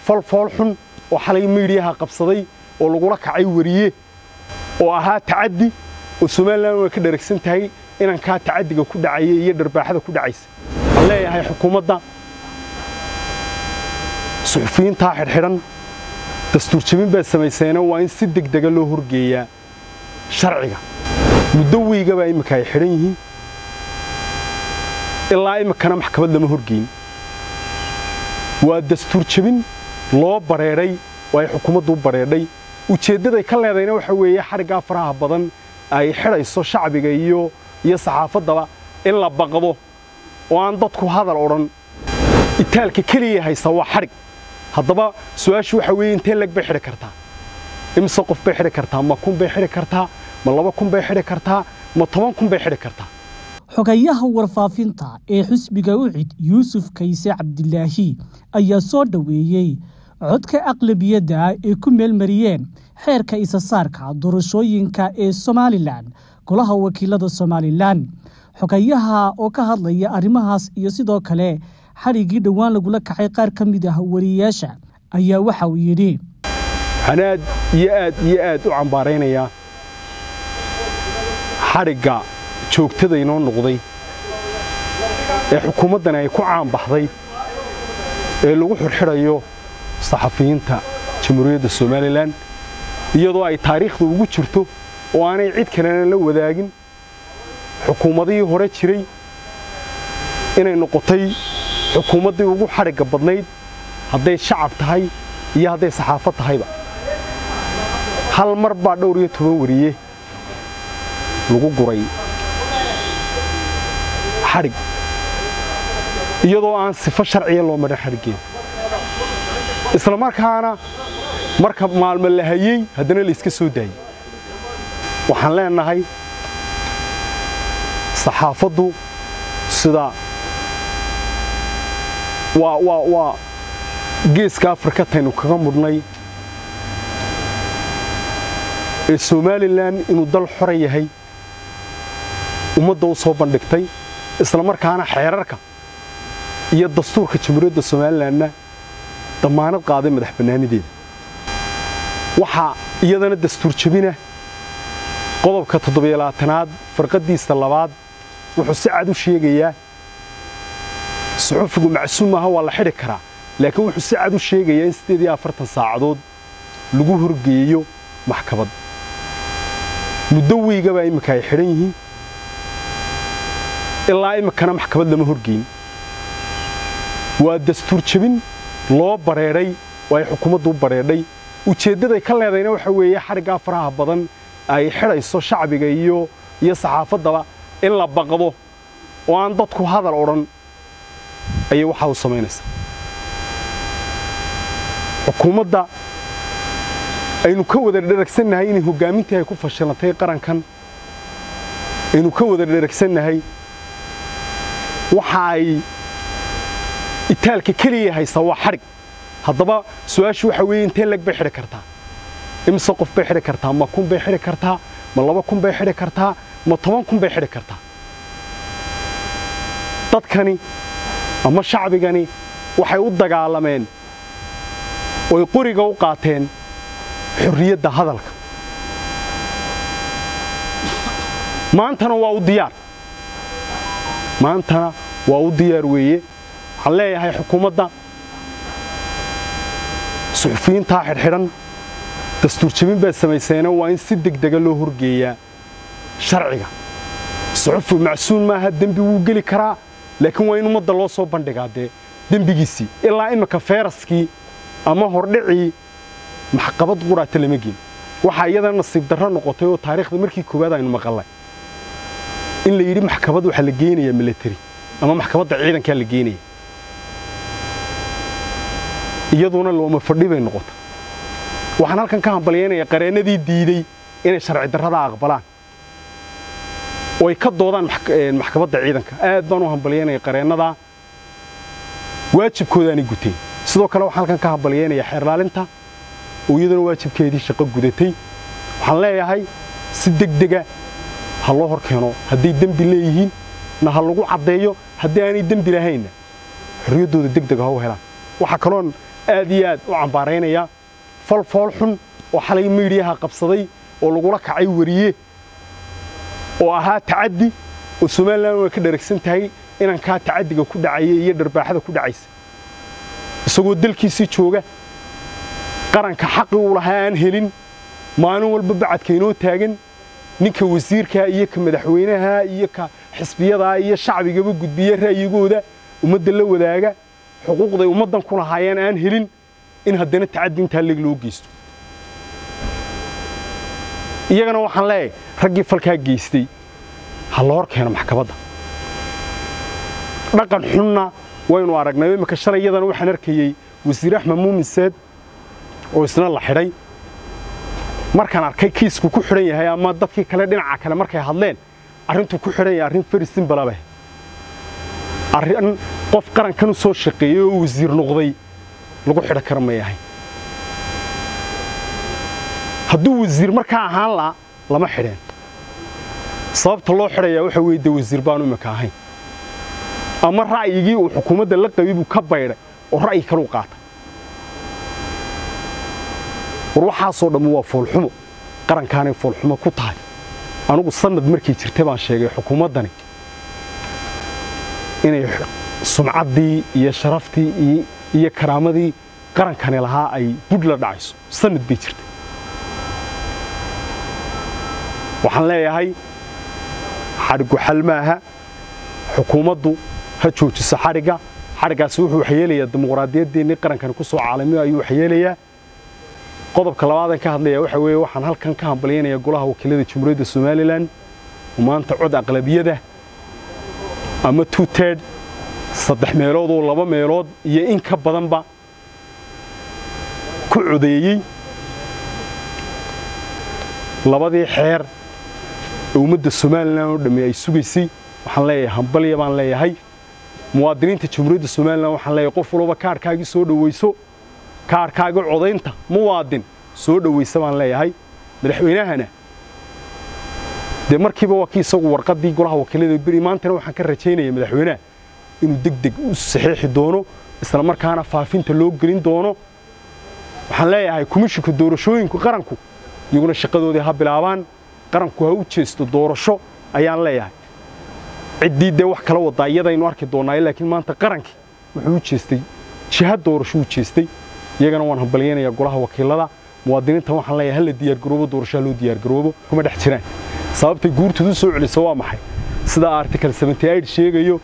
falfool xun oo xalay miidhiyaha qabsaday oo lagula kacay wariye oo ahaa tacaddi oo somalilan way ka dharagsan tahay inankaa tacaddiga ku dhacaya iyo dharbaaxada ku dhacaysa waxaan leeyahay xukuumadda suxufiyiintaa xidhxidhan dastuur jabin baad samayseena waa in si degdega loo horgeeyaa sharciga muddo weygabaa imminka ay xidhan yihiin ilaa iminkana maxkamad lama horgeyn waa dastuur jabin loo bareedhay oo ay xukuumaddu u bareedhay ujeeddaday ka leedayna waxa weeye xadhiggaa faraha badan ay xidhayso shacbiga iyo iyo saxaafaddaba in la baqdo oo aan dadku hadal odhan itaalka keliya haysa waa xadhig haddaba su-aashu waxa weeye intee leg bay xidhi kartaa imise qof bay xidhi kartaa ma kun bay xidhi kartaa ma laba kun bay xidhi kartaa ma toban kun bay xidhi kartaa xogayaha warfaafinta ee xusbiga ucid yuusuf kayse cabdilaahi ayaa soo dhoweeyey codka aqlabiyadda ay ku meelmariyeen xeerka isasaarka doorashooyinka ee somalilan golaha wakiilada somalilan xogayaha oo ka hadlaya arrimahaas iyo sidoo kale xadhiggii dhowaan lagula kacay qaar ka mid ah wariyayaasha ayaa waxa uu yidhi waxaan aad iyo aad iyo aad u cambaaraynayaa xadhigga joogtada inoo noqday ee xukuumaddani ay ku caanbaxday ee lagu xidhxidhayo saxafiyiinta jamhuuriyadda somalilan iyadoo ay taariikhda ugu jirto oo aanay cid kalena la wadaagin xukuumadihii hore jiray inay noqotay xukuumaddii ugu xadhigga badnayd hadday shacab tahay iyo hadday saxaafad tahayba hal mar baa dhowr iyo toban wariye lagu guray xadhig iyadoo aan sifo sharciya loo marin xadhiggeeda isla markaana marka maalmo la hayey haddana layska soo daayey waxaan leenahay saxaafaddu sida waa waa waa geeska afrika taynu kaga mudhnay ee somalilan inuu dal xora yahay ummadda u soo bandhigtay isla markaana xeerarka iyo dastuurka jamhuuriyadda somalilanna dammaanad qaaday madax bannaanideeda waxaa iyadana dastuur jabina qodobka toddobyolaatanaad farqaddiisa labaad wuxuu si cad u sheegayaa suxufigu macsuum maaha waa la xidhi karaa laakiin wuxuu si cad u sheegayaa in siddeed iyo afartan saacadood lagu horgeeyo maxkamad muddo weygabaa imminka ay xidhan yihiin ilaa iminkana maxkamad lama horgeyn waa dastuur jabin loo bareedhay oo ay xukuumaddu u bareedhay ujeeddaday ka leedayna waxa weeye xadhiggaa faraha badan ay xidhayso shacbiga iyo iyo saxaafaddaba in la baqdo oo aan dadku hadal odhan ayay waxaa u samaynaysaa xukuumadda aynu ka wada dheragsannahay inay hoggaamintii ay ku fashilantay qarankan aynu ka wada dheragsannahay waxa ay itaalka keliya haysa waa xadhig haddaba su-aashu waxa weeye intee leg bay xidhi kartaa imise qof bay xidhi kartaa ma kun bay xidhi kartaa ma laba kun bay xidhi kartaa ma toban kun bay xidhi kartaa dadkani ama shacbigani waxay u dagaalameen oy qoriga u qaateen xorriyadda hadalka maantana waa u diyaar maantana waa u diyaar weeye waxaan leeyahay xukuumadda suxufiyiintaa xidhxidhan dastuur jabin baad samayseena waa in si degdega loo horgeeyaa sharciga suxufi macsuun maaha dembi wuu geli karaa laakiin waa in ummadda loo soo bandhigaa dee dembigiisii ilaa imminka feeraskii ama hordhicii maxqabad quraata lama geen waxaa iyadana nasiib darro noqotay oo taariikhda markii koowaad aynu maqalnay in la yidhi maxkamad waxaa la geenayaa milatari ama maxkamadda ciidankaa la geenaya iyaduna looma fadhi bay noqotay waxaan halkan ka hambalyaynayaa qareennadii diidey inay sharci darrada aqbalaan oo ay ka doodaan maxkamadda ciidanka aad baan u hambalyaynaya qareennadaa waajibkoodaanay guteen sidoo kale waxaan halkan ka hambalyaynayaa xeerlaalinta oo iyaduna waajibkeedii shaqo gudatay waxaan leeyahay si degdega ha loo hor keeno hadday dembi leeyihiin na ha lagu caddeeyo haddii aanay dembi lahaynna xorriyaddooda degdega ha u helaan waxaa kaloon aad iyo aad u cambaaraynayaa fal fool xun oo xalay miidhiyaha qabsaday oo lagula kacay wariye oo ahaa tacaddi oo somalilan way ka dharagsan tahay inankaa tacaddiga ku dhacaya iyo dharbaaxada ku dhacaysa isagoo dalkiisii jooga qaranka xaqi uu lahaa aan helin maalin walba bacadka inoo taagan ninka wasiirkaa iyo ka madaxweynaha iyo ka xisbiyadaa iyo shacbigaba gudbiya ra'yigooda ummadda la wadaaga xuquuqday ummaddan ku lahaayeen aan helin in haddana tacaddi intaa leg loo geysto iyagana waxaan leeyahay raggii falkaa geystay ha la hor keeno maxkamadda dhaqan xunna waynu aragnay imika shalay iyadana waxaan arkayey wasiir axmed muumin seed oo isna la xidhay markaan arkay kiisku ku xidhan yahay ama dadkii kale dhinaca kale markay hadleen arrintuu ku xidhan yahay arrin fari simbalabeh arrin qof qarankan u soo shaqeeyey oo wasiir noqday lagu xidho kara may ahayn hadduu wasiir markaa ahaan laa lama xidheen sababta loo xidhayaa waxa weeye dee wasiir baanu imika ahayn ama ra'yigii uu xukuumadda la qabay buu ka baydhay oo ra'yi kaleu qaatay war waxaasoo dhammu waa foolxumo qarankaanay foolxumo ku tahay anugu sannad markay jirtay baan sheegay xukuumaddani inay sumcaddii iyo sharaftii iyo karaamadii qarankani lahaa ay budh la dhacayso sannad bay jirtay waxaan leeyahay xadhiggu xal maaha xukuumaddu ha joojiso xadhigga xadhiggaasi wuxuu waxyeelayaa dimuqraadiyaddeenii qarankani ku soo caalamiyo ayuu waxyeelayaa qodobka labaadan ka hadlaya waxa weeye waxaan halkan ka hambalyaynayaa golaha wakiilada jamhuuriyadda somalilan oo maanta cod aqlabiyada ama two tird saddex meelood oo laba meelood iyo in ka badanba ku codeeyey labadii xeer ee ummadda somalilan oo dhamme ay sugaysay waxaan leeyahay hambalya baan leeyahay muwaadiniinta jamhuuriyadda somalilan waxaan leeyahay qof walba kaarhkaagii soo dhowayso kaarhkaagii codaynta muwaadin soo dhowaysa baan leeyahay madaxweynahana dee markiiba waa kii isagu warqaddii golaha wakiilada beri maantana waxaan ka rajaynaya madaxweynaha inuu deg deg u saxiixi doono isla markaana faafinta loo gelin doono waxaan leeyahay komishinka doorashooyinku qaranku iyaguna shaqadoodii ha bilaabaan qaranku ha u jeesto doorasho ayaan leeyahay ciddii dee wax kala wadaa iyadaynu arki doonnaaye laakiin maanta qarankii wuxuu u jeestay jiha doorasho u jeestay iyagana waan hambalyaynayaa golaha wakiilada muwaadiniinta waxaan leeyahay hala diyaargaroobo doorashaha loo diyaargaroobo kuma dhex jiraan sababtay guurtoodu u soo celisa waa maxay sida article seventy eight sheegayo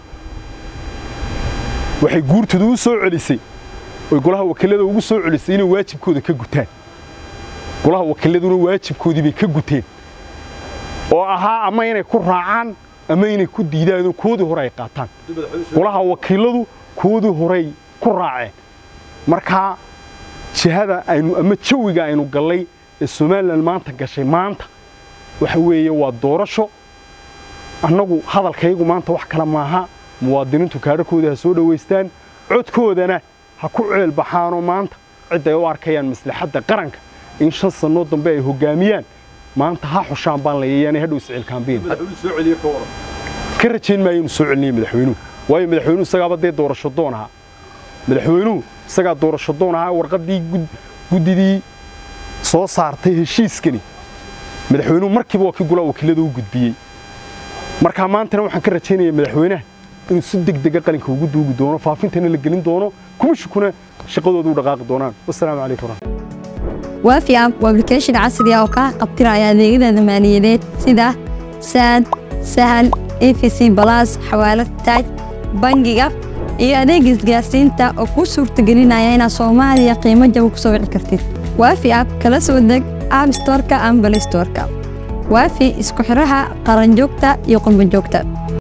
waxay guurtoodu u soo celisay oy golaha wakiilada ugu soo celisay inay waajibkooda ka gutaan golaha wakiiladuna waajibkoodii bay ka guteen oo ahaa ama inay ku raacaan ama inay ku diidaan koodii hore ay qaataan golaha wakiiladu koodii horey ku raaceen markaa jihada aynu ama jawiga aynu gallay ee somalilan maanta gashay maanta waxa weeye waa doorasho annagu hadalkaygu maanta wax kale maaha muwaadiniintu kaadharkooda ha soo dhowaystaan codkoodana ha ku ceel baxaanoo maanta cidday u arkayaan maslaxadda qaranka in shan sannoo dambe ay hoggaamiyaan maanta ha xushaan baan layayaanay hadhow sicil kaambiin ka rajayn maayo inuu soo celiniyo madaxweynuhu waayo madaxweynuhu isagaaba dee doorasho doon ahaa madaxweynuhu isagaa doorasho doon ahaa warqaddii guddidii soo saartay heshiiskani madaxweynuhu markiiba waa kii golaha wakiilada u gudbiyey markaa maantana waxaan ka rajaynayaa madaxweynaha inuu si deg dega qalinka ugu duugi doono faafintana la gelin doono kumishikuna shaqadooda u dhaqaaqi doonaan wasalaamu calaykum waafi app waa application casri ah oo kaa qabtiraya adeegyada maaliyadeed sida saad sahal efc balas xawaalad taaj bangiga iyo adeega isgaarsiinta oo kuu suurtagelinaya inaad soomaaliya qiimo jaba ku soo wici kartid waafi app kala soo deg app storeka ama balay storeka waafi isku xidhaha qaranjoogta iyo qurbanjoogta